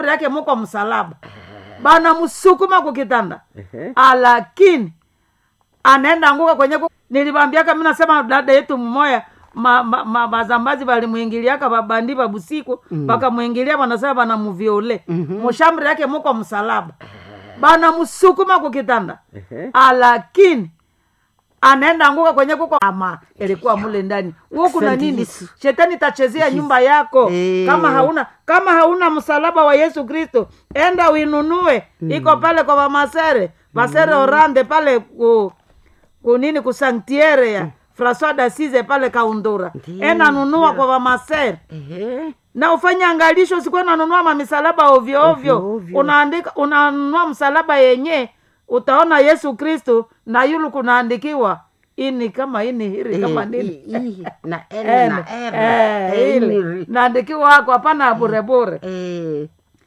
yake muko msalaba bana msukuma kukitanda Ehe. alakini anaenda anguka kwenye ku... nilibambiaka mi nasema dada yetu mmoya ma, ma, ma, mazambazi valimwingiliaka babandi babusiku bakamwingilia wanasema banamuviole mushamri yake muko msalaba bana msukuma kukitanda Ehe. alakini anaenda anguka kwenye kuko ama ilikuwa mule ndani huku na Asante nini Yesu. shetani tachezea nyumba yako Eh. kama hauna kama hauna msalaba wa yesu kristo enda uinunue iko pale kwa vamasere masere orande pale ku, ku nini kusanktiere ya francois dasize pale kaundura Ndiyo, enda nunua kwa vamasere Ehe. na ufanye angalisho usikuwe nanunua mamisalaba ovyo ovyo Ovyo, ovyo. unaandika unanunua msalaba yenye utaona yesu kristu na yulu kunaandikiwa ini kama ini hiri kama Eh, nini i- i- na L Ene. na R. Eh, Eh, ile ini- naandikiwa hako hapana burebure Eh,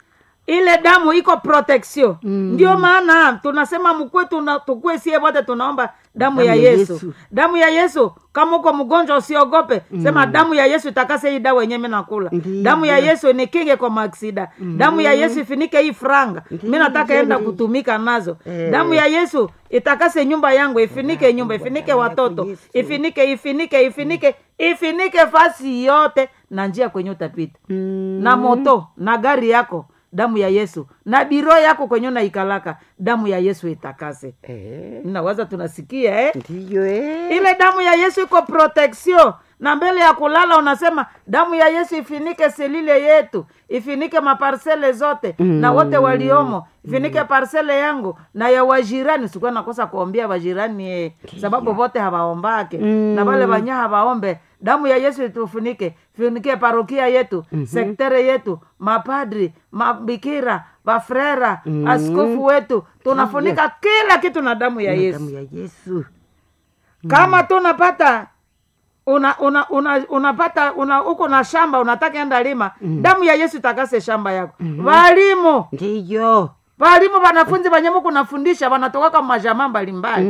ile damu iko protection Mm. ndio maana tunasema mkwe tuna, tukue sie wote tunaomba damu, Damu ya ya yesu. Yesu. damu ya yesu kama uko mgonjwa usiogope sema damu ya yesu itakase hii dawa yenyewe mi nakula Ndiyo. damu ya yesu nikinge kwa maksida damu ya yesu ifinike hii franga mi nataka enda kutumika nazo Eh. damu ya yesu itakase nyumba yangu ifinike nyumba ifinike watoto Yesu. ifinike ifinike ifinike ifinike fasi yote na njia kwenye utapita mm, na moto na gari yako damu ya yesu na biro yako kwenye unaikalaka damu ya yesu itakase eh, nawaza tunasikia eh? ndiyo eh. ile damu ya yesu iko protection na mbele ya kulala unasema damu ya yesu ifinike selile yetu ifinike maparsele zote mm. na wote waliomo ifinike parsele yangu na ya wajirani sikuwa nakosa kuombea wajirani eh, sababu wote hawaombake Mm. na wale wanya hawaombe damu ya yesu itufunike funike parokia yetu mm-hmm. sektere yetu mapadri mabikira bafrera Mm. askofu wetu tunafunika kila kitu na damu ya Na yesu damu ya yesu kama tu unapata una una una unapata una uko na shamba unataka enda lima damu ya yesu itakase shamba yako walimu ndiyo walimu wanafunzi wenye muku nafundisha wanatokaka majamaa mbalimbali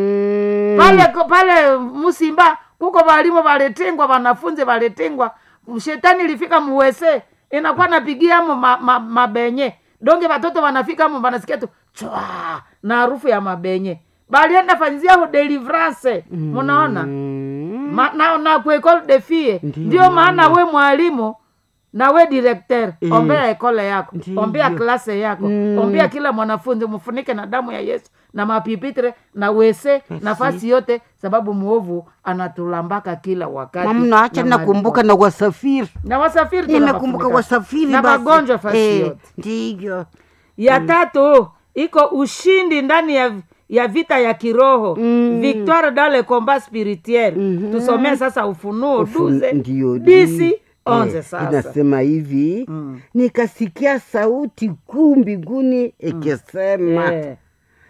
Mm, pale pale musimba kuko walimu walitengwa wanafunzi walitengwa shetani ilifika muwese inakuwa napigiamo ma, ma, mabenye donge watoto wanafika mo wanasikia tu chwa na harufu ya mabenye balienda fanyizia ho deliverance munaona mm, Ma, na, na kuekole de fie Ndiyo, ndio maana we mwalimu na we directeur Eh. ombea ekole yako Ndiyo. ombea klase yako Mm. ombea kila mwanafunzi mfunike na damu ya yesu na mapipitre na wese nafasi yote sababu mwovu anatulambaka kila wakati mamna acha na nakumbuka maadui. na wasafiri na wasafiri nimekumbuka tunawafunika. wasafiri na basi. magonjwa fasi Eh, yote ndiyo ya tatu iko ushindi ndani ya ya vita ya kiroho Mm. victoire dans le combat spirituel Mhm. tusomee sasa ufunuo Ufu- duze ndiyo, disi di- onze eh, sasa inasema hivi Mm. nikasikia sauti kuu mbinguni ikisema Eh,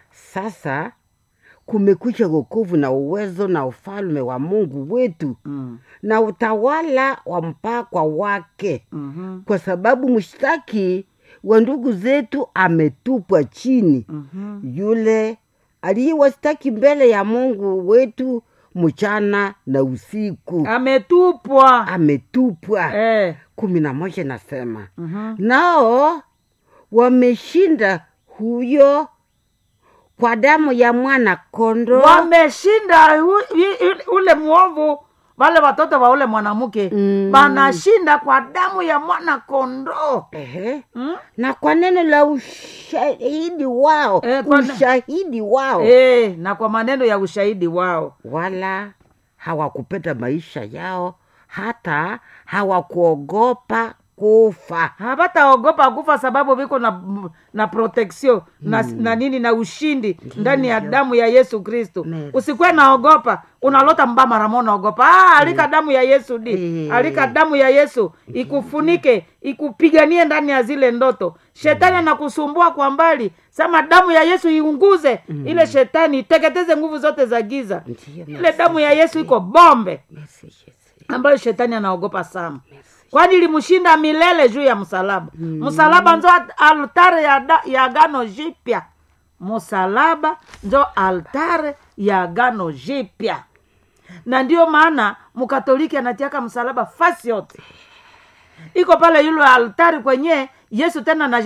sasa kumekucha wokovu na uwezo na ufalme wa mungu wetu mm, na utawala wa mpakwa wake mhm, kwa sababu mshtaki wa ndugu zetu ametupwa chini mhm. yule aliyewastaki mbele ya mungu wetu mchana na usiku ametupwa ametupwa eh, kumi na moja nasema mhm. nao wameshinda huyo kwa damu ya mwana kondo wameshinda hu- i- i- ule mwovu wale watoto wa ule mwanamke Mm. banashinda kwa damu ya mwana kondoo Ehe. mm? na kwa neno la ushahidi wao Eh, kwa ne- ushahidi wao eh, na kwa maneno ya ushahidi wao wala hawakupenda maisha yao hata hawakuogopa kufa hawataogopa kufa sababu viko na, na protection na, na nini na ushindi ndani ya damu ya yesu kristu Merci. usikuwe naogopa unalota mba maramo naogopa ah, alika damu ya yesu di Eh. alika damu ya yesu ikufunike ikupiganie ndani ya zile ndoto shetani anakusumbua kwa mbali sema damu ya yesu iunguze ile shetani iteketeze nguvu zote za giza Ndiyo, ile merci. damu ya yesu iko bombe Merci, Yesu. ambayo shetani anaogopa sana kwani ilimshinda milele juu ya msalaba msalaba njo altare ya, da- ya gano jipya msalaba njo altare ya gano jipya na ndio maana mkatoliki anatiaka msalaba fasi yote iko pale yule altari kwenye yesu tena